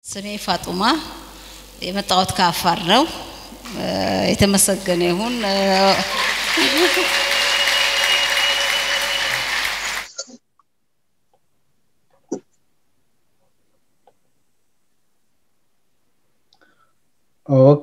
ስሜ ፋጡማ የመጣሁት ከአፋር ነው። የተመሰገነ ይሁን። ኦኬ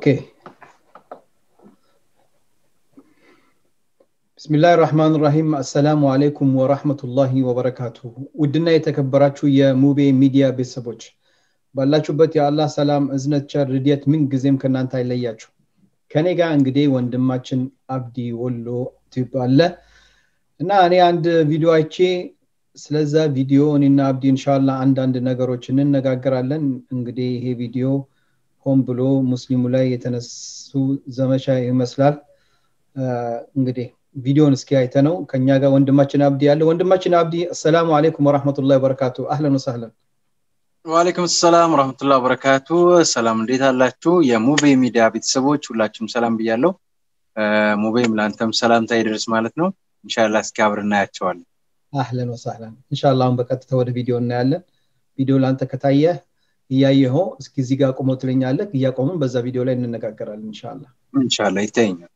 ብስሚላህ ራህማን ራሂም አሰላሙ አለይኩም ወራህመቱላሂ ወበረካቱ ውድና የተከበራችሁ የሙቤ ሚዲያ ቤተሰቦች ባላችሁበት የአላህ ሰላም እዝነት ቸር ርድየት ምን ጊዜም ከእናንተ አይለያችሁ ከኔ ጋር እንግዲህ ወንድማችን አብዲ ወሎ ቲዩብ አለ እና እኔ አንድ ቪዲዮ አይቼ ስለዛ ቪዲዮ እኔና አብዲ እንሻላ አንዳንድ ነገሮች እንነጋገራለን እንግዲህ ይሄ ቪዲዮ ሆን ብሎ ሙስሊሙ ላይ የተነሱ ዘመቻ ይመስላል እንግዲህ ቪዲዮን እስኪ አይተ ነው ከኛ ጋር ወንድማችን አብዲ ያለ ወንድማችን አብዲ አሰላሙ አለይኩም ወራህመቱላሂ ወበረካቱ አህለን ወሰህለን ዋሌኩም ሰላም ወረህመቱላ ወበረካቱ ሰላም እንዴት አላችሁ የሙቤ ሚዲያ ቤተሰቦች ሁላችሁም ሰላም ብያለው ሙቤም ለአንተም ሰላምታ ይደርስ ማለት ነው እንሻላ እስኪ አብር እናያቸዋለን አህለን ወሰህለን እንሻላ አሁን በቀጥታ ወደ ቪዲዮ እናያለን ቪዲዮ ለአንተ ከታየ እያየኸው እስኪ እዚህ ጋር ቆሞ ትለኛለህ እያቆምን በዛ ቪዲዮ ላይ እንነጋገራለን እንሻላ እንሻላ ይታየኛል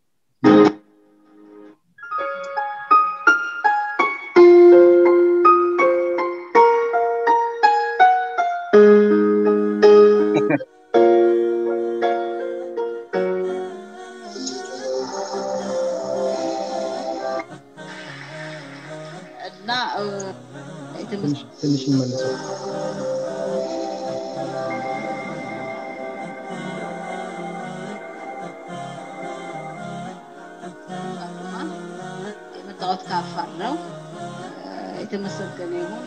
እና ትንሽ እንመልሰው የመጣሁት ከአፋር ነው። የተመሰገነ ይሁን።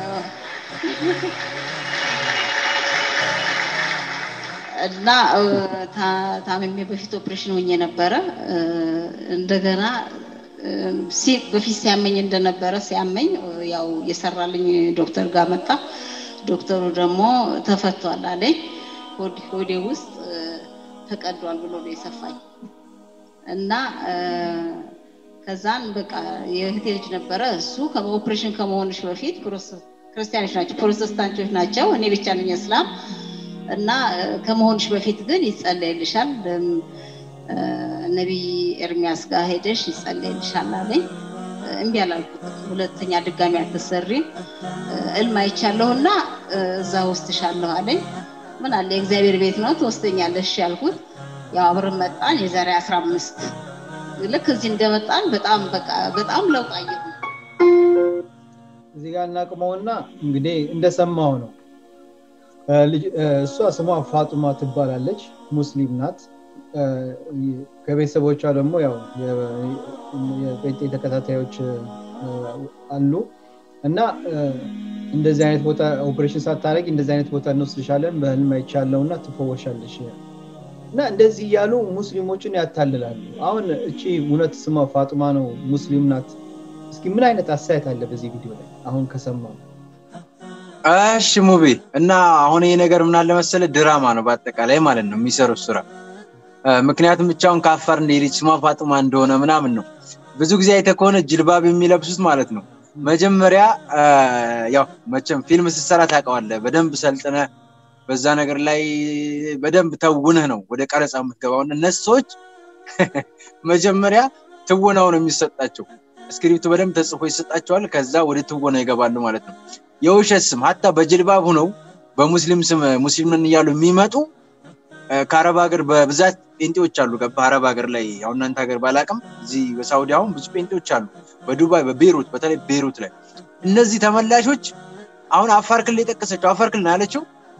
እና ታምሜ በፊት ኦፕሬሽን ሆኜ ነበረ። እንደገና በፊት ሲያመኝ እንደነበረ ሲያመኝ ያው የሰራልኝ ዶክተር ጋር መጣ። ዶክተሩ ደግሞ ተፈቷል አለኝ። ሆዴ ውስጥ ተቀዷል ብሎ ነው የሰፋኝ እና ከዛን በቃ የእህቴ ልጅ ነበረ እሱ ኦፕሬሽን ከመሆንሽ በፊት ክርስቲያኖች ናቸው ፕሮቴስታንቶች ናቸው እኔ ብቻ ነኝ እስላም እና ከመሆንሽ በፊት ግን ይጸለይልሻል ነቢይ ኤርሚያስ ጋር ሄደሽ ይጸለይልሻል አለኝ እምቢ አላልኩትም ሁለተኛ ድጋሚ አትሰሪም እልም አይቻለሁ እና እዛ ወስድሻለሁ አለኝ ምን አለ የእግዚአብሔር ቤት ነው ትወስደኛለሽ ያልኩት ያው አብረን መጣን የዛሬ አስራ አምስት ልክ እዚህ እንደመጣን በጣም በቃ በጣም ለውጥ አየሁ እዚህ ጋር እናቅመውና እንግዲህ እንደሰማው ነው እሷ ስሟ ፋጡማ ትባላለች ሙስሊም ናት ከቤተሰቦቿ ደግሞ ያው የጴንጤ ተከታታዮች አሉ እና እንደዚህ አይነት ቦታ ኦፕሬሽን ሳታረጊ እንደዚህ አይነት ቦታ እንወስድሻለን በህልም አይቻለው እና ትፈወሻለሽ እና እንደዚህ እያሉ ሙስሊሞችን ያታልላሉ አሁን እቺ እውነት ስሟ ፋጡማ ነው ሙስሊም ናት እስኪ ምን አይነት አስተያየት አለ በዚህ ቪዲዮ ላይ አሁን ከሰማ እሺ ሙቤ እና አሁን ይሄ ነገር ምን አለ መሰለ ድራማ ነው በአጠቃላይ ማለት ነው የሚሰሩት ስራ ምክንያቱም ብቻውን ከአፋር እንደሄደች ስሟ ፋጡማ እንደሆነ ምናምን ነው ብዙ ጊዜ አይተ ከሆነ ጅልባብ የሚለብሱት ማለት ነው መጀመሪያ ያው መቼም ፊልም ስትሰራ ታውቀዋለህ በደንብ ሰልጥነ በዛ ነገር ላይ በደንብ ተውንህ ነው ወደ ቀረጻ የምትገባው እነሱ ሰዎች መጀመሪያ ትወናው ነው የሚሰጣቸው እስክሪፕቱ በደንብ ተጽፎ ይሰጣቸዋል ከዛ ወደ ትወና ይገባሉ ማለት ነው የውሸት ስም ሀታ በጅልባብ ሁነው በሙስሊም ስም ሙስሊምን እያሉ የሚመጡ ከአረብ ሀገር በብዛት ጴንጤዎች አሉ በአረብ ሀገር ላይ ያው እናንተ ሀገር ባላቅም እዚህ በሳውዲ አሁን ብዙ ጴንጤዎች አሉ በዱባይ በቤሩት በተለይ ቤሩት ላይ እነዚህ ተመላሾች አሁን አፋር ክልል የጠቀሰችው አፋር ክልል ያለችው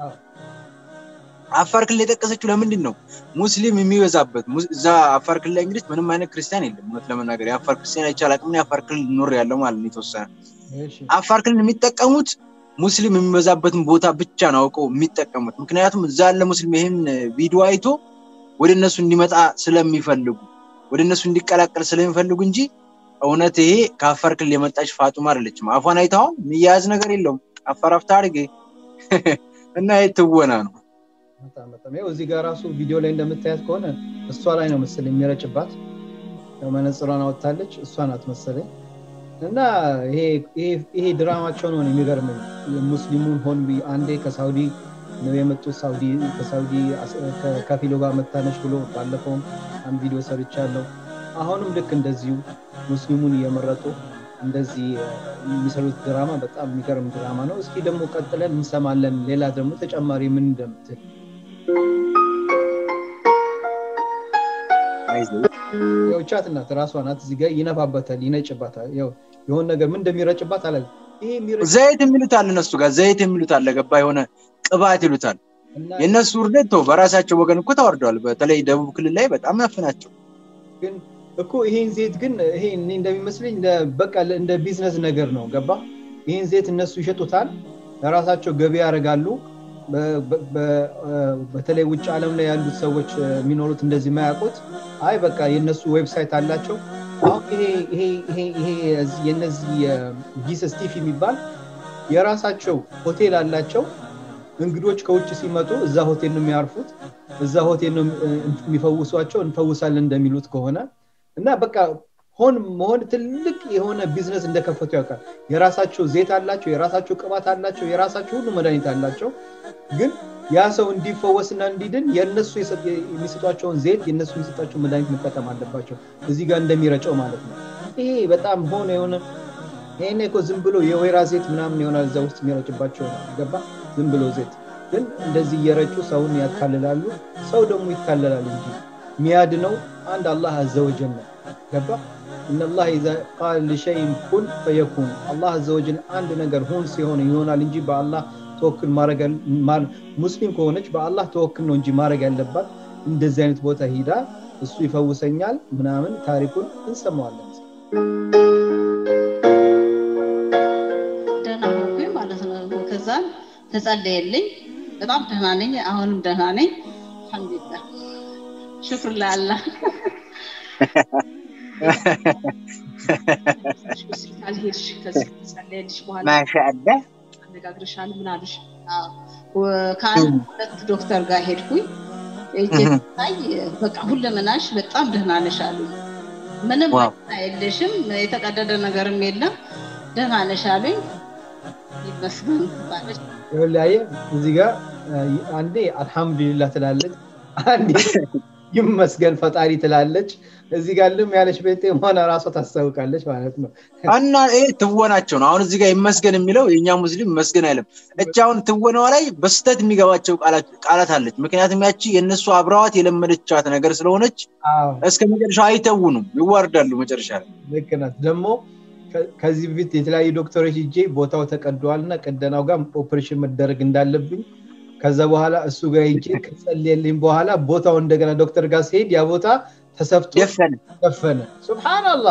አፋር ክልል የጠቀሰችው ለምንድን ነው ሙስሊም የሚበዛበት እዛ አፋር ክልል ላይ እንግዲህ ምንም አይነት ክርስቲያን የለም እውነት ለመናገር የአፋር ክርስቲያን አይቻል አቅም የአፋር ክልል ኖር ያለው ማለት ነው የተወሰነ አፋር ክልል የሚጠቀሙት ሙስሊም የሚበዛበትን ቦታ ብቻ ነው አውቀው የሚጠቀሙት ምክንያቱም እዛ ያለ ሙስሊም ይህን ቪዲዮ አይቶ ወደ እነሱ እንዲመጣ ስለሚፈልጉ ወደ እነሱ እንዲቀላቀል ስለሚፈልጉ እንጂ እውነት ይሄ ከአፋር ክልል የመጣች ፋጡማ አይደለችም አፏን አይተዋል የሚያያዝ ነገር የለውም አፋር አፍታ አድርጌ እና ይህ ትወና ነው በጣም በጣም ይኸው እዚህ ጋር ራሱ ቪዲዮ ላይ እንደምታያት ከሆነ እሷ ላይ ነው መሰለኝ የሚረጭባት መነጽሯን አወጥታለች እሷ ናት መሰለኝ እና ይሄ ድራማቸው ነው የሚገርመኝ ሙስሊሙን ሆን አንዴ ከሳውዲ ነው የመጡት ሳውዲ ከሳውዲ ከፊሎ ጋር መታነች ብሎ ባለፈውም አንድ ቪዲዮ ሰርቻለሁ። አሁንም ልክ እንደዚሁ ሙስሊሙን እየመረጡ እንደዚህ የሚሰሩት ድራማ በጣም የሚገርም ድራማ ነው። እስኪ ደግሞ ቀጥለን እንሰማለን። ሌላ ደግሞ ተጨማሪ ምን እንደምትል ያው ቻት እናት ራሷ ናት እዚህ ጋር ይነፋበታል፣ ይነጭባታል። ያው የሆነ ነገር ምን እንደሚረጭባት አለ ዘይት የሚሉት አለ እነሱ ጋር ዘይት የሚሉት አለ ገባ የሆነ ቅባት ይሉታል። የእነሱ ውርደት ተው በራሳቸው ወገን እኮ ተዋርደዋል። በተለይ ደቡብ ክልል ላይ በጣም ናፍናቸው። ግን እኮ ይሄን ዘይት ግን ይሄ እንደሚመስለኝ በቃ እንደ ቢዝነስ ነገር ነው ገባ። ይሄን ዘይት እነሱ ይሸጡታል፣ ለራሳቸው ገቢ ያደርጋሉ። በተለይ ውጭ ዓለም ላይ ያሉት ሰዎች የሚኖሩት እንደዚህ የማያውቁት አይ በቃ የእነሱ ዌብሳይት አላቸው። አሁን ይሄ የነዚህ ጊስ ስቲፍ የሚባል የራሳቸው ሆቴል አላቸው። እንግዶች ከውጭ ሲመጡ እዛ ሆቴል ነው የሚያርፉት፣ እዛ ሆቴል ነው የሚፈውሷቸው፣ እንፈውሳለን እንደሚሉት ከሆነ እና በቃ ሆን መሆን ትልቅ የሆነ ቢዝነስ እንደከፈቱ ያውቃል። የራሳቸው ዜት አላቸው፣ የራሳቸው ቅባት አላቸው፣ የራሳቸው ሁሉ መድኃኒት አላቸው። ግን ያ ሰው እንዲፈወስና እንዲድን የእነሱ የሚሰጧቸውን ዜት የእነሱ የሚሰጣቸው መድኃኒት መጠቀም አለባቸው። እዚህ ጋር እንደሚረጨው ማለት ነው። ይሄ በጣም ሆነ የሆነ ይሄን እኮ ዝም ብሎ የወይራ ዜት ምናምን ይሆናል እዛ ውስጥ የሚረጭባቸው ገባ። ዝም ብሎ ዜት ግን እንደዚህ እየረጩ ሰውን ያታልላሉ። ሰው ደግሞ ይታለላል እንጂ የሚያድነው አንድ አላህ አዘወጀል ነው። ገባ እነላህ ኢዛ ቃል ሊሸይን ኩን ፈየኩን አላህ አዘወጀል አንድ ነገር ሁን ሲሆን ይሆናል እንጂ በአላህ ተወክል ማድረግ ሙስሊም ከሆነች በአላህ ተወክል ነው እንጂ ማድረግ ያለባት እንደዚህ አይነት ቦታ ሂዳ እሱ ይፈውሰኛል ምናምን ታሪኩን እንሰማዋለን። ደህና ሆንኩኝ ማለት ነው። ከዛም ተጸለየልኝ። በጣም ደህና ነኝ። አሁንም ደህና ነኝ። አልሐምዱሊላህ ሽክር ለአላህ። ሆስፒታል ሄድሽ ከዚህ ተጸለየልሽ በኋላ ማሻአላ አነጋግርሻል ምን አሉሽ? ከአንድ ሁለት ዶክተር ጋር ሄድኩኝ። ታይ በቃ ሁለመናሽ በጣም ደህና ነሽ አሉ። ምንም የለሽም፣ የተቀደደ ነገርም የለም፣ ደህና ነሽ አሉኝ። ይመስገን ባለች ይኸውልህ እዚህ ጋር አንዴ አልሐምዱሊላህ ትላለች፣ አንዴ ይመስገን ፈጣሪ ትላለች። እዚህ ጋር ልም ያለች ቤቴ ሆነ ራሷ ታስታውቃለች ማለት ነው። እና ይሄ ትወናቸው ነው። አሁን እዚህ ጋር ይመስገን የሚለው የእኛ ሙስሊም ይመስገን አይልም። እች አሁን ትወናዋ ላይ በስተት የሚገባቸው ቃላት አለች። ምክንያቱም ያቺ የእነሱ አብረዋት የለመደቻት ነገር ስለሆነች እስከ መጨረሻው አይተውኑም፣ ይዋርዳሉ መጨረሻ ላይ። ልክ ናት። ደግሞ ከዚህ በፊት የተለያዩ ዶክተሮች ሂጄ ቦታው ተቀደዋል እና ቀደናው ጋር ኦፕሬሽን መደረግ እንዳለብኝ ከዛ በኋላ እሱ ጋር ሂጄ ከጸለየልኝ በኋላ ቦታው እንደገና ዶክተር ጋር ሲሄድ ያ ቦታ ተሰፍቶ ደፈነ ደፈነ። ሱብሃንአላህ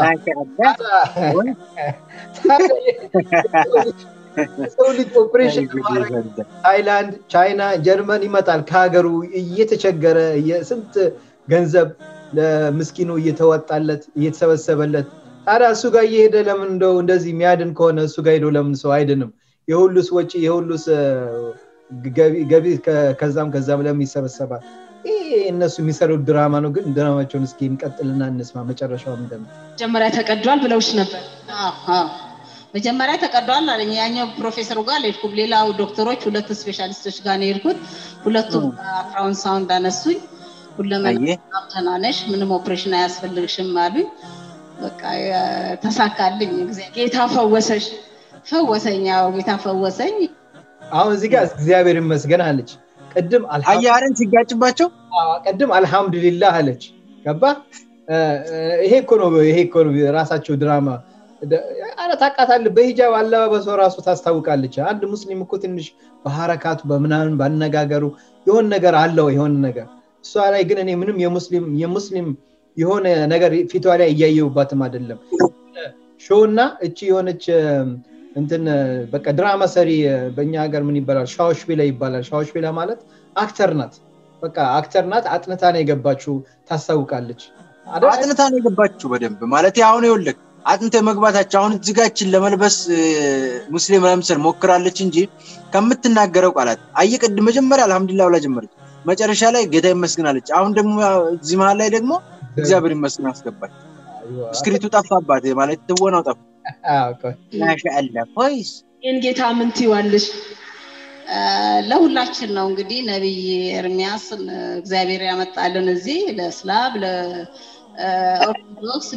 ሰው ልጅ ኦፕሬሽን ታይላንድ፣ ቻይና፣ ጀርመን ይመጣል ከሀገሩ እየተቸገረ ስንት ገንዘብ ለምስኪኑ እየተወጣለት እየተሰበሰበለት ታዲያ እሱ ጋር እየሄደ ለምን እንደው እንደዚህ የሚያድን ከሆነ እሱ ጋር ሄዶ ለምን ሰው አይድንም? የሁሉስ ወጪ የሁሉስ ገቢ ከዛም ከዛም ለምን ይሰበሰባል? ይህ እነሱ የሚሰሩት ድራማ ነው። ግን ድራማቸውን እስኪ እንቀጥልና እንስማ መጨረሻው እንደም መጀመሪያ ተቀዷል ብለውሽ ነበር። መጀመሪያ ተቀዷል አለኝ። ያኛው ፕሮፌሰሩ ጋር አልሄድኩም። ሌላው ዶክተሮች ሁለት ስፔሻሊስቶች ጋር ነው የሄድኩት። ሁለቱም አልትራውን ሳውንድ አነሱኝ። ሁለመና ደህና ነሽ፣ ምንም ኦፕሬሽን አያስፈልግሽም አሉኝ። በቃ ተሳካልኝ። ጌታ ፈወሰሽ፣ ፈወሰኝ። ያው ጌታ ፈወሰኝ። አሁን እዚህ ጋር እግዚአብሔር ይመስገን አለች። ቅድም አያርን ሲጋጭባቸው ቅድም አልሐምዱሊላህ አለች። ገባ ይሄ እኮ ነው ይሄ እኮ ነው ራሳቸው ድራማ አረ ታውቃታለህ። በሂጃብ አለባበሷ ራሱ ታስታውቃለች። አንድ ሙስሊም እኮ ትንሽ በሀረካቱ በምናምን ባነጋገሩ የሆን ነገር አለው የሆን ነገር እሷ ላይ ግን እኔ ምንም የሙስሊም የሙስሊም የሆነ ነገር ፊቷ ላይ እያየውባትም አይደለም። ሾውና እቺ የሆነች እንትን በቃ ድራማ ሰሪ በእኛ ሀገር ምን ይባላል? ሻዎሽቤላ ይባላል። ሻዎሽቤላ ማለት አክተር ናት። በቃ አክተር ናት። አጥንታ ነው የገባችው። ታስታውቃለች። አጥንታ ነው የገባችው በደንብ ማለት አሁን ይኸውልህ አጥንተ መግባታቸው አሁን እዚጋችን ለመልበስ ሙስሊም ለምሰል ሞክራለች እንጂ ከምትናገረው ቃላት አየቅድ መጀመሪያ አልሐምዱሊላህ ብላ ጀመረች። መጨረሻ ላይ ጌታ ይመስግናለች። አሁን ደግሞ እዚህ መሀል ላይ ደግሞ እግዚአብሔር ይመስገን አስገባች። ስክሪቱ ጠፋባት ማለት ትወናው ጠፋ። ማሻአላ ወይስ ይህን ጌታ ምን ትይዋለሽ? ለሁላችን ነው እንግዲህ ነቢይ ኤርሚያስ እግዚአብሔር ያመጣልን እዚህ ለእስላም ለኦርቶዶክስ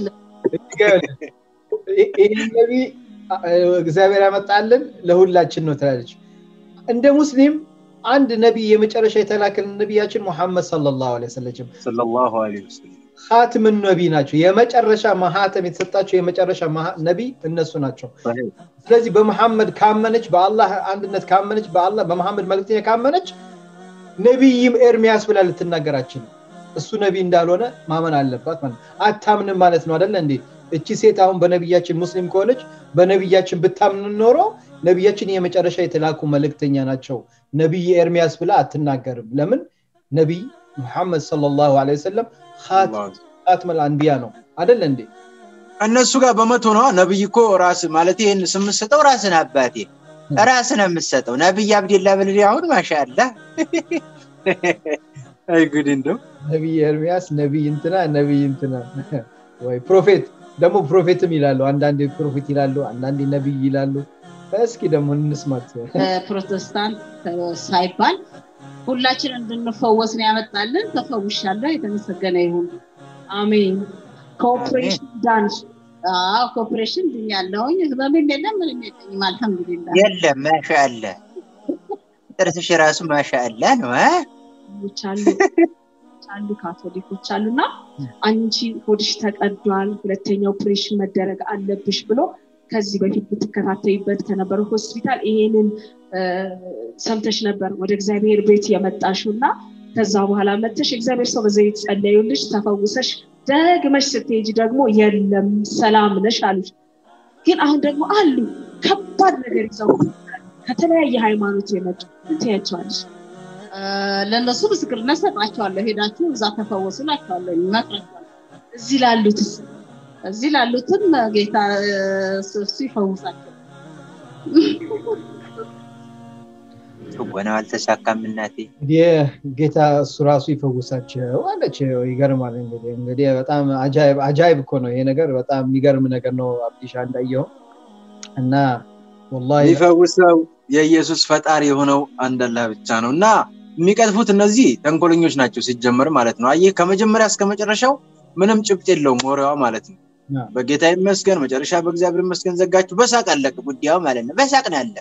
ይህ ነቢይ እግዚአብሔር ያመጣልን ለሁላችን ነው ትላለች እንደ ሙስሊም አንድ ነቢይ የመጨረሻ የተላከልን ነቢያችን ሙሐመድ ሰለላሁ ዐለይሂ ወሰለም ሰለላሁ ዐለይሂ ወሰለም ኻትምን ነቢ ናቸው የመጨረሻ ማህተም የተሰጣቸው የመጨረሻ ነቢ እነሱ ናቸው ስለዚህ በመሐመድ ካመነች በአላህ አንድነት ካመነች በአላህ በመሐመድ መልክተኛ ካመነች ነቢይም ኤርሚያስ ብላ ልትናገራችን እሱ ነቢ እንዳልሆነ ማመን አለባት ማለት አታምንም ማለት ነው አደለ እንዴ እቺ ሴት አሁን በነቢያችን ሙስሊም ከሆነች በነቢያችን ብታምን ኖሮ ነቢያችን የመጨረሻ የተላኩ መልእክተኛ ናቸው ነቢይ ኤርሚያስ ብላ አትናገርም ለምን ነቢይ ሙሐመድ ሰለላሁ ዐለይሂ ወሰለም ኻትመል አንቢያ ነው አደለ እንዴ እነሱ ጋር በመቶ ነዋ ነብይ እኮ ራስ ማለት ይህን ስምሰጠው ራስን አባቴ ራስን የምሰጠው ነብይ አብዴላ ብልል አሁን ማሻአላ አይ ጉድ እንደው ነቢይ ኤርሚያስ ነቢይ እንትና ነቢይ እንትና ወይ ፕሮፌት ደግሞ ፕሮፌትም ይላሉ አንዳንዴ ፕሮፌት ይላሉ አንዳንዴ ነቢይ ይላሉ እስኪ ደግሞ እንስማት ፕሮቴስታንት ሳይባል ሁላችን እንድንፈወስ ነው ያመጣልን ተፈውሻለሁ የተመሰገነ ይሁን አሜን ኮኦፕሬሽን ዳንስ ኮኦፕሬሽን ድኛለሁኝ ህመምም የለም ምንም የለኝም አልሐምዱሊላ የለም ማሻአላ ጥርስሽ ራሱ ማሻአላ ነው አሉ አሉ ካቶሊኮች አሉና አንቺ ሆድሽ ተቀዷል ሁለተኛ ኦፕሬሽን መደረግ አለብሽ ብሎ ከዚህ በፊት ብትከታተይበት ከነበረ ሆስፒታል ይሄንን ሰምተሽ ነበር ወደ እግዚአብሔር ቤት የመጣሽው እና ከዛ በኋላ መተሽ እግዚአብሔር ሰው በዘይት ጸለዩልሽ ተፈውሰሽ ደግመሽ ስትሄጂ ደግሞ የለም ሰላም ነሽ አሉሽ ግን አሁን ደግሞ አሉ ከባድ ነገር ይዘው ከተለያየ ሃይማኖት የመጡ ትያቸዋለሽ ለእነሱ ምስክርነት ሰጣቸዋለሁ ሄዳችሁ እዛ ተፈወሱ ላቸዋለሁ ይመክራቸዋለሁ እዚህ ላሉትስ እዚህ ላሉትም ጌታ እሱ ይፈውሳቸው ትወናው አልተሳካም እናቴ ጌታ እሱ ራሱ ይፈውሳቸው አለች ይገርማል እንግዲህ እንግዲህ በጣም አጃይብ እኮ ነው ይሄ ነገር በጣም የሚገርም ነገር ነው አብዲሻ እንዳየው እና ወላሂ ሊፈውሰው የኢየሱስ ፈጣሪ የሆነው አንድ አላህ ብቻ ነው እና የሚቀጥፉት እነዚህ ተንኮለኞች ናቸው ሲጀመር ማለት ነው አየህ ከመጀመሪያ እስከ መጨረሻው ምንም ጭብጥ የለውም ወሬዋ ማለት ነው በጌታ ይመስገን መጨረሻ በእግዚአብሔር ይመስገን ዘጋችሁ በሳቅ አለቀ ጉዳዩ ማለት ነው በሳቅ ነው ያለቀ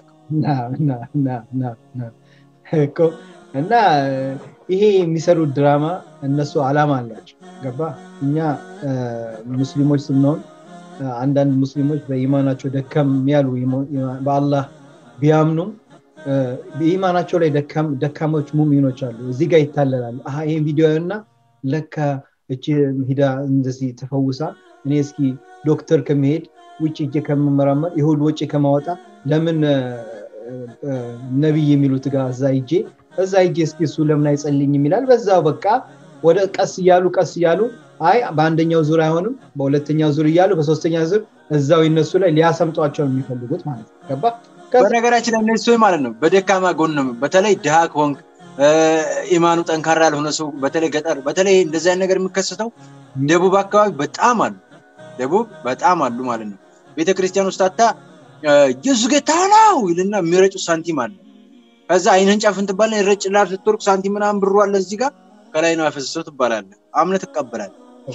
እና ይሄ የሚሰሩት ድራማ እነሱ አላማ አላቸው ገባ እኛ ሙስሊሞች ስንሆን አንዳንድ ሙስሊሞች በኢማናቸው ደከም ያሉ በአላህ ቢያምኑም በኢማናቸው ላይ ደካሞች ሙሚኖች አሉ እዚህ ጋር ይታለላሉ ይህን ቪዲዮ እና ለካ እቺ ሂዳ እንደዚህ ተፈውሳ እኔ እስኪ ዶክተር ከመሄድ ውጭ እጄ ከምመራመር የሁሉ ወጪ ከማወጣ ለምን ነቢይ የሚሉት ጋር እዛ ይጄ እዛ ይጄ እስኪ እሱ ለምን አይጸልኝም ይላል በዛው በቃ ወደ ቀስ እያሉ ቀስ እያሉ አይ በአንደኛው ዙር አይሆንም በሁለተኛው ዙር እያሉ በሶስተኛ ዙር እዛው ይነሱ ላይ ሊያሰምጧቸው የሚፈልጉት ማለት ነው ገባ በነገራችን ላይ እነሱ ማለት ነው በደካማ ጎን በተለይ ድሃ ከሆንክ ኢማኑ ጠንካራ ያልሆነ ሰው በተለይ ገጠር በተለይ እንደዚህ አይነት ነገር የሚከሰተው ደቡብ አካባቢ በጣም አሉ ደቡብ በጣም አሉ ማለት ነው ቤተክርስቲያን ውስጥ አታ ኢየሱስ ጌታ ነው ይልና የሚረጩ ሳንቲም አለ ከዛ አይንህን ጨፍን ትባለ ረጭ ላር ስትወርቅ ሳንቲም ምናምን ብሩ አለ እዚህ ጋር ከላይ ነው ያፈሰሰው ትባላለ አምነ ትቀበላል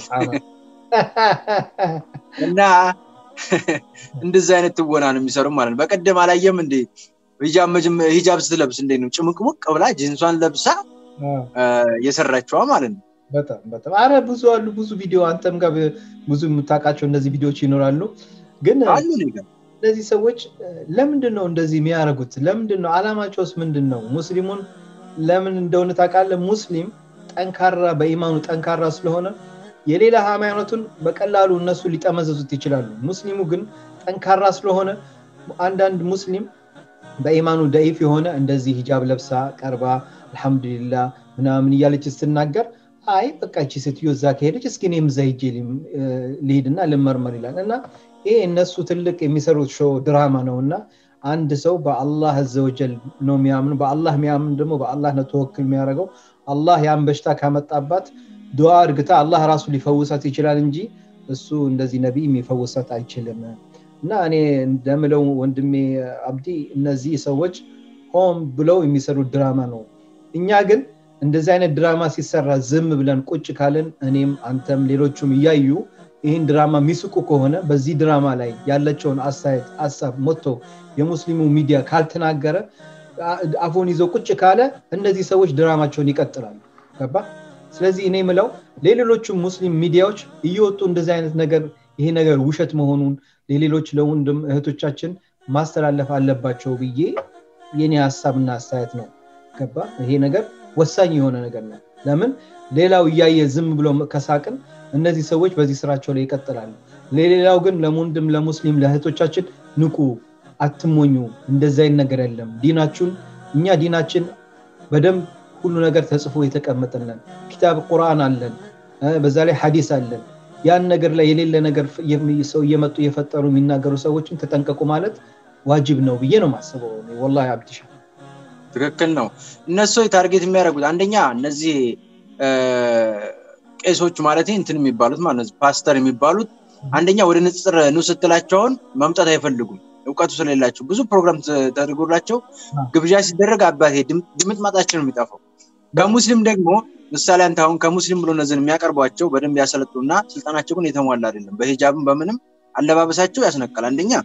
እና እንደዚህ አይነት ትወና ነው የሚሰሩ ማለት ነው በቀደም አላየም እንዴ ሂጃብ ስትለብስ እንዴት ነው ጭምቅሙቅ ብላ ጂንሷን ለብሳ የሰራችዋ ማለት ነው በጣም በጣም አረ ብዙ አሉ ብዙ ቪዲዮ አንተም ጋር ብዙ የምታውቃቸው እነዚህ ቪዲዮዎች ይኖራሉ ግን እነዚህ ሰዎች ለምንድን ነው እንደዚህ የሚያደርጉት ለምንድን ነው አላማቸውስ ምንድን ነው ሙስሊሙን ለምን እንደሆነ ታውቃለ ሙስሊም ጠንካራ በኢማኑ ጠንካራ ስለሆነ የሌላ ሃይማኖቱን በቀላሉ እነሱ ሊጠመዘዙት ይችላሉ ሙስሊሙ ግን ጠንካራ ስለሆነ አንዳንድ ሙስሊም በኢማኑ ደኢፍ የሆነ እንደዚህ ሂጃብ ለብሳ ቀርባ አልሐምዱሊላ ምናምን እያለች ስትናገር አይ በቃ እቺ ሴትዮ እዛ ከሄደች እስኪ እኔም እዛ ሂጄ ልሂድና ልመርመር ይላል እና ይሄ እነሱ ትልቅ የሚሰሩት ሾው ድራማ ነው እና አንድ ሰው በአላህ አዘወጀል ነው የሚያምኑ በአላህ የሚያምን ደግሞ በአላህ ነው ተወክል የሚያደርገው አላህ ያን በሽታ ካመጣባት ዱዓ እርግታ አላህ ራሱ ሊፈውሳት ይችላል እንጂ እሱ እንደዚህ ነቢይ የሚፈውሳት አይችልም እና እኔ እንደምለው ወንድሜ አብዲ እነዚህ ሰዎች ሆም ብለው የሚሰሩት ድራማ ነው እኛ ግን እንደዚህ አይነት ድራማ ሲሰራ ዝም ብለን ቁጭ ካልን እኔም አንተም ሌሎቹም እያዩ ይህን ድራማ የሚስቁ ከሆነ በዚህ ድራማ ላይ ያለቸውን አስተያየት ሀሳብ ሞቶ የሙስሊሙ ሚዲያ ካልተናገረ አፉን ይዞ ቁጭ ካለ እነዚህ ሰዎች ድራማቸውን ይቀጥላሉ ገባ ስለዚህ እኔ ምለው ለሌሎቹም ሙስሊም ሚዲያዎች እየወጡ እንደዚህ አይነት ነገር ይሄ ነገር ውሸት መሆኑን ለሌሎች ለወንድም እህቶቻችን ማስተላለፍ አለባቸው ብዬ የኔ ሀሳብና አስተያየት ነው ገባ ይሄ ነገር ወሳኝ የሆነ ነገር ነው ለምን ሌላው እያየ ዝም ብሎ ከሳቅን እነዚህ ሰዎች በዚህ ስራቸው ላይ ይቀጥላሉ ለሌላው ግን ለወንድም ለሙስሊም ለእህቶቻችን ንቁ አትሞኙ እንደዚ አይነት ነገር የለም ዲናችሁን እኛ ዲናችን በደንብ ሁሉ ነገር ተጽፎ የተቀመጠለን ኪታብ ቁርአን አለን በዛ ላይ ሀዲስ አለን ያን ነገር ላይ የሌለ ነገር ሰው እየመጡ እየፈጠሩ የሚናገሩ ሰዎችን ተጠንቀቁ ማለት ዋጅብ ነው ብዬ ነው ማስበው ወላ አብድሻ ትክክል ነው እነሱ ታርጌት የሚያደርጉት አንደኛ እነዚህ ቄሶች ማለት እንትን የሚባሉት ማለት ፓስተር የሚባሉት አንደኛ ወደ ንጽር ኑ ስትላቸውን መምጣት አይፈልጉም እውቀቱ ስለሌላቸው ብዙ ፕሮግራም ተደርጎላቸው ግብዣ ሲደረግ አባቴ ድምጥ ማጣችን ነው የሚጠፋው ከሙስሊም ደግሞ ምሳሌ አንተ አሁን ከሙስሊም ብሎ እነዚህን የሚያቀርቧቸው በደንብ ያሰለጡና ስልጣናቸው ግን የተሟላ አይደለም በሂጃብም በምንም አለባበሳቸው ያስነቃል አንደኛ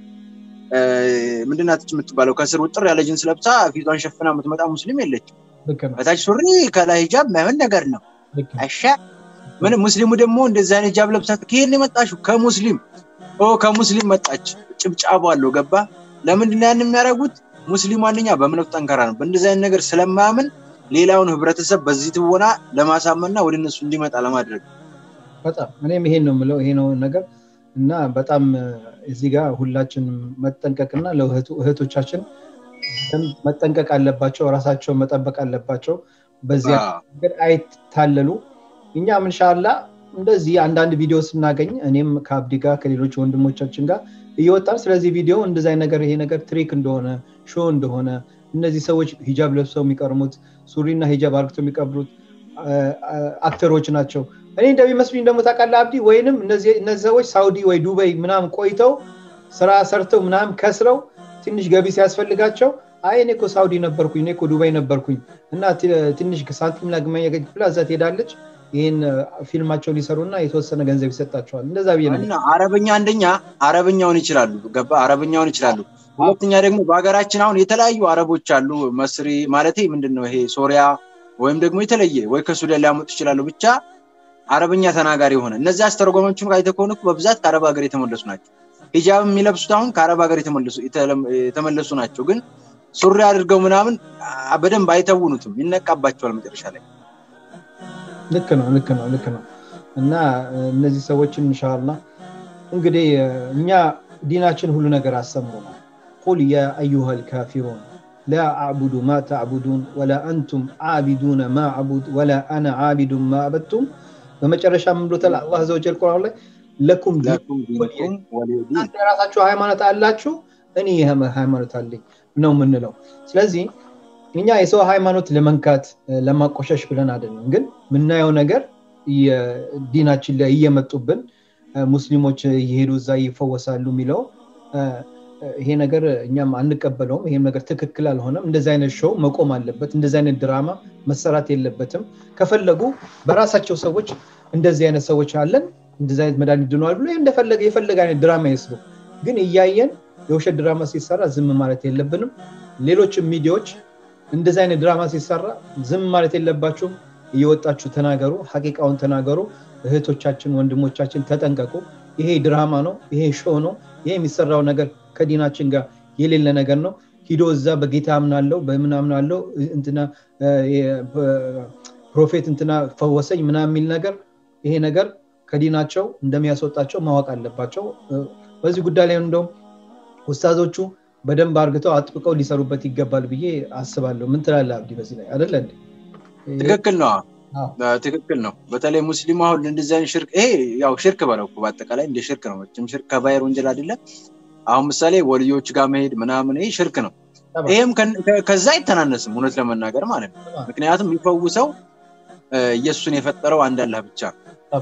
ምንድናትች የምትባለው ከስር ውጥር ያለ ጅንስ ለብሳ ፊቷን ሸፍና የምትመጣ ሙስሊም የለችም በታች ሱሪ ከላይ ሂጃብ ማይሆን ነገር ነው አሻ ምን ሙስሊሙ ደግሞ እንደዚህ አይነት ሂጃብ ለብሳ ከየት የመጣሽው ከሙስሊም ከሙስሊም መጣች ጭብጫቡ አለው ገባ ለምንድን ያን የሚያደርጉት ሙስሊሙ አንደኛ በእምነቱ ጠንካራ ነው በእንደዚህ አይነት ነገር ስለማያምን ሌላውን ህብረተሰብ በዚህ ትወና ለማሳመንና ወደ እነሱ እንዲመጣ ለማድረግ በጣም እኔም ይሄን ነው የምለው ይሄ ነው ነገር እና በጣም እዚህ ጋር ሁላችንም መጠንቀቅና ለእህቶቻችን መጠንቀቅ አለባቸው ራሳቸውን መጠበቅ አለባቸው በዚያ ነገር አይታለሉ እኛም እንሻላ እንደዚህ አንዳንድ ቪዲዮ ስናገኝ እኔም ከአብዲ ጋር ከሌሎች ወንድሞቻችን ጋር እየወጣን ስለዚህ ቪዲዮ እንደዚ ነገር ይሄ ነገር ትሪክ እንደሆነ ሾ እንደሆነ እነዚህ ሰዎች ሂጃብ ለብሰው የሚቀርሙት ሱሪና ሂጃብ አርግተው የሚቀብሩት አክተሮች ናቸው እኔ እንደሚመስሉኝ ደግሞ ታውቃለህ አብዲ ወይንም እነዚህ ሰዎች ሳውዲ ወይ ዱባይ ምናምን ቆይተው ስራ ሰርተው ምናምን ከስረው ትንሽ ገቢ ሲያስፈልጋቸው አይ እኔ እኮ ሳውዲ ነበርኩኝ እኔ እኮ ዱባይ ነበርኩኝ እና ትንሽ ሳንቲም ላግመኛ ብላ እዛ ትሄዳለች ይህን ፊልማቸውን ሊሰሩና የተወሰነ ገንዘብ ይሰጣቸዋል እንደዛ ብዬ ነው አረበኛ አንደኛ አረበኛውን ይችላሉ ገባ አረበኛውን ይችላሉ ሁለተኛ ደግሞ በሀገራችን አሁን የተለያዩ አረቦች አሉ መስሪ ማለት ምንድን ነው ይሄ ሶሪያ ወይም ደግሞ የተለየ ወይ ከሱዳን ሊያመጡ ይችላሉ ብቻ አረበኛ ተናጋሪ የሆነ እነዚህ አስተረጓሞችን አይተ ከሆነ በብዛት ከአረብ ሀገር የተመለሱ ናቸው ሂጃብ የሚለብሱት አሁን ከአረብ ሀገር የተመለሱ ናቸው ግን ሱሪ አድርገው ምናምን በደንብ አይተውኑትም ይነቃባቸዋል መጨረሻ ላይ ልክ ነው ልክ ነው ልክ ነው እና እነዚህ ሰዎችን እንሻላ እንግዲህ እኛ ዲናችን ሁሉ ነገር አስተምሮናል ቁል ያ አዩሃ ልካፊሩን لا أعبد ما تعبدون ولا أنتم عابدون ما أعبد ولا أنا عابد ما عبدتم በመጨረሻ ምን ብሎታል አላህ ዘወጀል ቁርአን ላይ ለኩም እናንተ የራሳችሁ ሃይማኖት አላችሁ እኔ ይህ ሃይማኖት አለኝ ነው የምንለው ስለዚህ እኛ የሰው ሃይማኖት ለመንካት ለማቆሸሽ ብለን አይደለም ግን የምናየው ነገር ዲናችን ላይ እየመጡብን ሙስሊሞች እየሄዱ እዛ ይፈወሳሉ የሚለው ይሄ ነገር እኛም አንቀበለውም ይሄም ነገር ትክክል አልሆነም እንደዚህ አይነት ሾው መቆም አለበት እንደዚህ አይነት ድራማ መሰራት የለበትም ከፈለጉ በራሳቸው ሰዎች እንደዚህ አይነት ሰዎች አለን እንደዚህ አይነት መድኃኒት ድነዋል ብሎ እንደፈለገ የፈለገ አይነት ድራማ ይስሩ ግን እያየን የውሸት ድራማ ሲሰራ ዝም ማለት የለብንም ሌሎችም ሚዲያዎች እንደዚህ አይነት ድራማ ሲሰራ ዝም ማለት የለባችሁም እየወጣችሁ ተናገሩ ሀቂቃውን ተናገሩ እህቶቻችን ወንድሞቻችን ተጠንቀቁ ይሄ ድራማ ነው ይሄ ሾው ነው ይሄ የሚሰራው ነገር ከዲናችን ጋር የሌለ ነገር ነው ሂዶ እዛ በጌታ አምናለው በምን አምናለው እንትና ፕሮፌት እንትና ፈወሰኝ ምና የሚል ነገር ይሄ ነገር ከዲናቸው እንደሚያስወጣቸው ማወቅ አለባቸው በዚህ ጉዳይ ላይ እንደውም ውስታዞቹ በደንብ አርግተው አጥብቀው ሊሰሩበት ይገባል ብዬ አስባለሁ ምን ትላለ አብዲ በዚህ ላይ አደለ ትክክል ነው ትክክል ነው በተለይ ሙስሊሙ አሁን እንደዚህ አይነት ሽርክ ይሄ ያው ሽርክ በለው በአጠቃላይ እንደ ሽርክ ነው መቼም ሽርክ ከባይር ወንጀል አይደለም አሁን ምሳሌ ወልዮች ጋር መሄድ ምናምን ይሄ ሽርክ ነው ይህም ከዛ አይተናነስም እውነት ለመናገር ማለት ነው ምክንያቱም የሚፈውሰው ኢየሱስን የፈጠረው አንድ አላህ ብቻ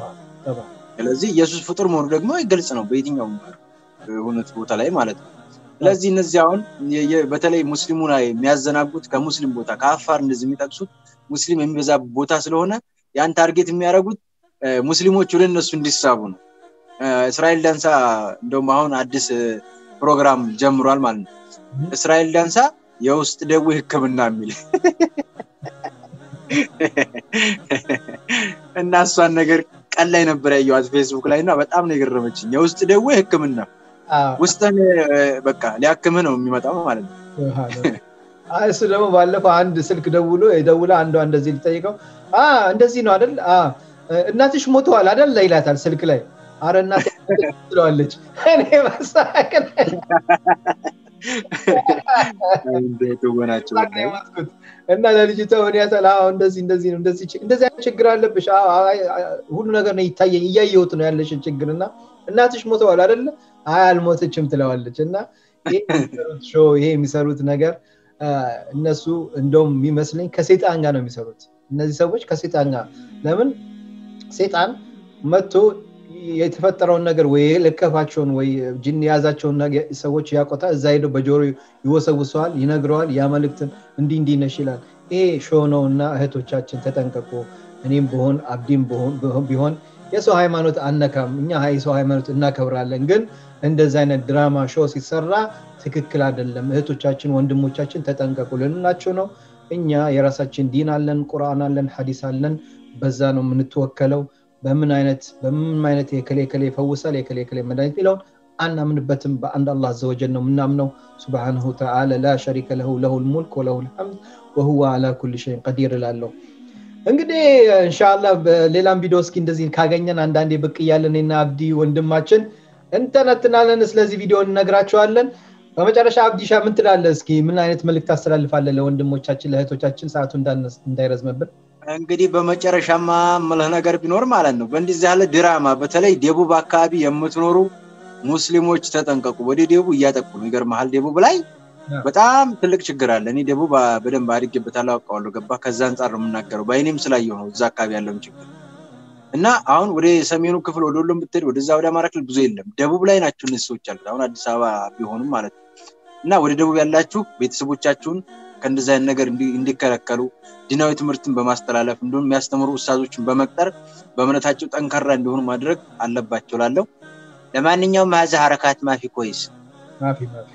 ስለዚህ ኢየሱስ ፍጡር መሆኑ ደግሞ ግልጽ ነው በየትኛው እውነት ቦታ ላይ ማለት ነው ስለዚህ እነዚህ አሁን በተለይ ሙስሊሙ ላይ የሚያዘናጉት ከሙስሊም ቦታ ከአፋር እንደዚህ የሚጠቅሱት ሙስሊም የሚበዛ ቦታ ስለሆነ ያን ታርጌት የሚያደርጉት ሙስሊሞች ወደ እነሱ እንዲሳቡ ነው እስራኤል ዳንሳ እንደውም አሁን አዲስ ፕሮግራም ጀምሯል ማለት ነው እስራኤል ዳንሳ የውስጥ ደዌ ህክምና የሚል እና እሷን ነገር ቀን ላይ ነበር ያየዋት ፌስቡክ ላይ እና በጣም ነው የገረመችኝ የውስጥ ደዌ ህክምና ውስጥን በቃ ሊያክምህ ነው የሚመጣው ማለት ነው እሱ ደግሞ ባለፈው አንድ ስልክ ደውሎ የደውለ አንዷ እንደዚህ ሊጠይቀው እንደዚህ ነው አይደል እናትሽ ሞተዋል አይደል ይላታል ስልክ ላይ አረ እናት ትለዋለች እኔ መሳቅን እና ለልጅቷ ምን ያሳል እንደዚህ እንደዚህ ነው እንደዚህ እንደዚህ አይነት ችግር አለብሽ ሁሉ ነገር ነው ይታየኝ እያየሁት ነው ያለሽን ችግር እና እናትሽ ሞተዋል አይደለ አይ አልሞተችም ትለዋለች እና ይሄ የሚሰሩት ነገር እነሱ እንደውም የሚመስለኝ ከሴጣን ጋር ነው የሚሰሩት እነዚህ ሰዎች ከሴጣን ጋር ለምን ሴጣን መጥቶ የተፈጠረውን ነገር ወይ ልከፋቸውን ወይ ጅን የያዛቸውን ሰዎች ያቆታ እዛ ሄደው በጆሮ ይወሰውሰዋል ይነግረዋል ያ መልእክትን እንዲህ እንዲህ ነሽ ይላል ይሄ ሾ ነው እና እህቶቻችን ተጠንቀቁ እኔም ብሆን አብዲም ቢሆን የሰው ሃይማኖት አነካም እኛ የሰው ሃይማኖት እናከብራለን ግን እንደዚህ አይነት ድራማ ሾ ሲሰራ ትክክል አይደለም እህቶቻችን ወንድሞቻችን ተጠንቀቁ ልንላቸው ነው እኛ የራሳችን ዲን አለን ቁርአን አለን ሀዲስ አለን በዛ ነው የምንትወከለው በምን አይነት በምን አይነት የከሌ ከሌ ይፈውሳል የከሌ ከሌ መድኃኒት የሚለውን አናምንበትም በአንድ አላህ ዘወጀል ነው የምናምነው ስብሓንሁ ተዓላ ላ ሸሪከ ለሁ ለሁ ልሙልክ ወለሁ ልሐምድ ወሁወ አላ ኩል ሸይን ቀዲር እላለሁ እንግዲህ እንሻላ በሌላም ቪዲዮ እስኪ እንደዚህ ካገኘን አንዳንዴ ብቅ እያለን ና አብዲ ወንድማችን እንተነትናለን ስለዚህ ቪዲዮ እንነግራቸዋለን በመጨረሻ አብዲሻ ምን ትላለ እስኪ ምን አይነት መልክት ታስተላልፋለ ለወንድሞቻችን ለእህቶቻችን ሰዓቱ እንዳይረዝምብን እንግዲህ በመጨረሻማ ምልህ ነገር ቢኖር ማለት ነው በእንዲዚህ ያለ ድራማ በተለይ ደቡብ አካባቢ የምትኖሩ ሙስሊሞች ተጠንቀቁ ወደ ደቡብ እያጠቁ ነው ይገርመሃል ደቡብ ላይ በጣም ትልቅ ችግር አለ እኔ ደቡብ በደንብ አድጌበታለሁ አውቀዋለሁ ገባ ከዛ አንጻር ነው የምናገረው በአይኔም ስላየው ነው እዛ አካባቢ ያለውን ችግር እና አሁን ወደ ሰሜኑ ክፍል ወደ ሁሉም ብትሄድ ወደዛ ወደ አማራ ክልል ብዙ የለም ደቡብ ላይ ናቸው እነዚህ ሰዎች አሉት አሁን አዲስ አበባ ቢሆኑም ማለት ነው እና ወደ ደቡብ ያላችሁ ቤተሰቦቻችሁን ከእንደዚህ አይነት ነገር እንዲከለከሉ ዲናዊ ትምህርትን በማስተላለፍ እንዲሁም የሚያስተምሩ ውሳዞችን በመቅጠር በእምነታቸው ጠንካራ እንዲሆኑ ማድረግ አለባቸው ላለው ለማንኛውም ሀዘ ሀረካት ማፊ ኮይስ ማፊ ማፊ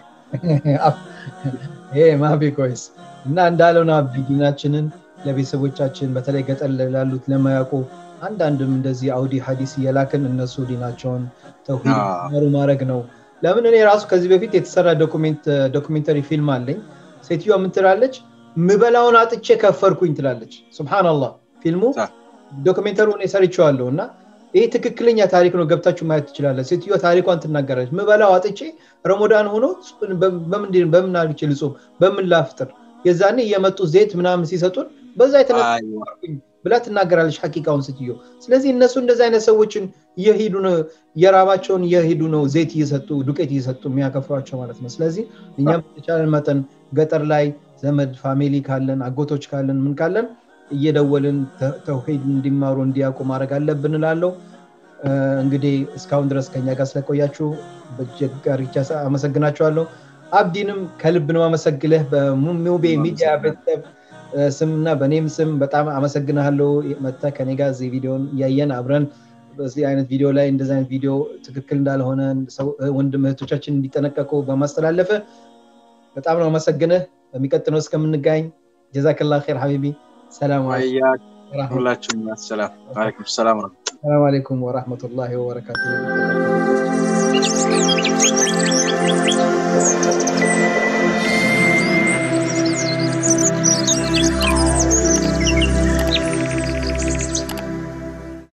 ይሄ ማፊ ኮይስ እና እንዳለው ነው አብዲ ዲናችንን ለቤተሰቦቻችን በተለይ ገጠር ላሉት ለማያውቁ አንዳንድም እንደዚህ አውዲ ሀዲስ እየላክን እነሱ ዲናቸውን ተውሂድ ማድረግ ነው ለምን እኔ ራሱ ከዚህ በፊት የተሰራ ዶኩሜንተሪ ፊልም አለኝ ሴትዮዋ ምን ትላለች ምበላውን አጥቼ ከፈርኩኝ ትላለች ስብናላህ ፊልሙ ዶክሜንተሩ እኔ ሰርቼዋለሁ እና ይህ ትክክለኛ ታሪክ ነው ገብታችሁ ማየት ትችላለ ሴትዮ ታሪኳን ትናገራለች ምበላው አጥቼ ረሞዳን ሆኖ በምን አልቼ ልጾም በምን ላፍጥር የዛኔ እየመጡ ዜት ምናምን ሲሰጡን በዛ የተነኩኝ ብላ ትናገራለች ሀቂቃውን ስትዮ ስለዚህ እነሱ እንደዚህ አይነት ሰዎችን እየሄዱ ነው የራባቸውን እየሄዱ ነው ዘይት እየሰጡ ዱቄት እየሰጡ የሚያከፍሯቸው ማለት ነው ስለዚህ እኛም የተቻለን መጠን ገጠር ላይ ዘመድ ፋሚሊ ካለን አጎቶች ካለን ምን ካለን እየደወልን ተውሂድ እንዲማሩ እንዲያውቁ ማድረግ አለብን እላለሁ እንግዲህ እስካሁን ድረስ ከኛ ጋር ስለቆያችሁ በጀጋሪቻ አመሰግናችኋለሁ አብዲንም ከልብ ነው አመሰግልህ በሙቤ ሚዲያ ቤተሰብ ስምና በእኔም ስም በጣም አመሰግናለሁ መተ ከኔ ጋር እዚህ ቪዲዮን እያየን አብረን በዚህ አይነት ቪዲዮ ላይ እንደዚህ አይነት ቪዲዮ ትክክል እንዳልሆነ ወንድም እህቶቻችን እንዲጠነቀቁ በማስተላለፈ በጣም ነው አመሰግንህ በሚቀጥለው እስከምንጋኝ ጀዛክላ ር ሀቢቢ ሰላም ሁላችሁም ሰላም አለይኩም ሰላም ሰላም አለይኩም ወረህመቱላሂ ወበረካቱ